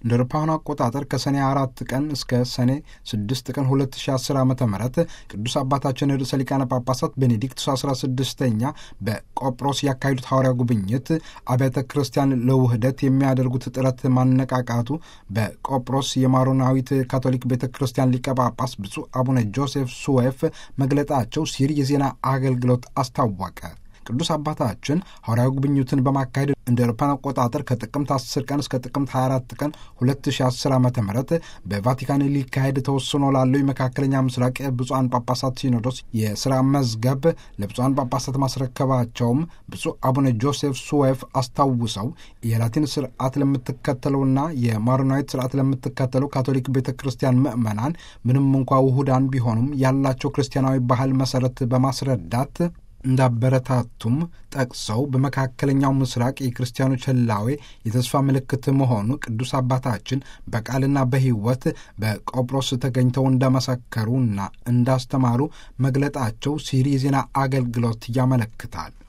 እንደ አውሮፓውያኑ አቆጣጠር ከሰኔ አራት ቀን እስከ ሰኔ ስድስት ቀን 2010 ዓ ም ቅዱስ አባታችን ርዕሰ ሊቃነ ጳጳሳት ቤኔዲክቱስ 16ኛ በቆጵሮስ ያካሄዱት ሐዋርያ ጉብኝት አብያተ ክርስቲያን ለውህደት የሚያደርጉት ጥረት ማነቃቃቱ በቆጵሮስ የማሮናዊት ካቶሊክ ቤተ ክርስቲያን ሊቀ ጳጳስ ብፁዕ አቡነ ጆሴፍ ሱዌፍ መግለጣቸው ሲል የዜና አገልግሎት አስታወቀ። ቅዱስ አባታችን ሐዋርያዊ ጉብኝቱን በማካሄድ እንደ አውሮፓውያን አቆጣጠር ከጥቅምት 10 ቀን እስከ ጥቅምት 24 ቀን 2010 ዓ ም በቫቲካን ሊካሄድ ተወስኖ ላለው የመካከለኛ ምስራቅ ብፁዓን ጳጳሳት ሲኖዶስ የሥራ መዝገብ ለብፁዓን ጳጳሳት ማስረከባቸውም ብፁዕ አቡነ ጆሴፍ ሱዌፍ አስታውሰው የላቲን ስርዓት ለምትከተለውና የማሮናዊት ስርዓት ለምትከተለው ካቶሊክ ቤተ ክርስቲያን ምዕመናን ምንም እንኳ ውሁዳን ቢሆኑም ያላቸው ክርስቲያናዊ ባህል መሠረት በማስረዳት እንዳበረታቱም ጠቅሰው በመካከለኛው ምስራቅ የክርስቲያኖች ህላዌ የተስፋ ምልክት መሆኑ ቅዱስ አባታችን በቃልና በሕይወት በቆጵሮስ ተገኝተው እንደመሰከሩና እንዳስተማሩ መግለጣቸው ሲሪ የዜና አገልግሎት ያመለክታል።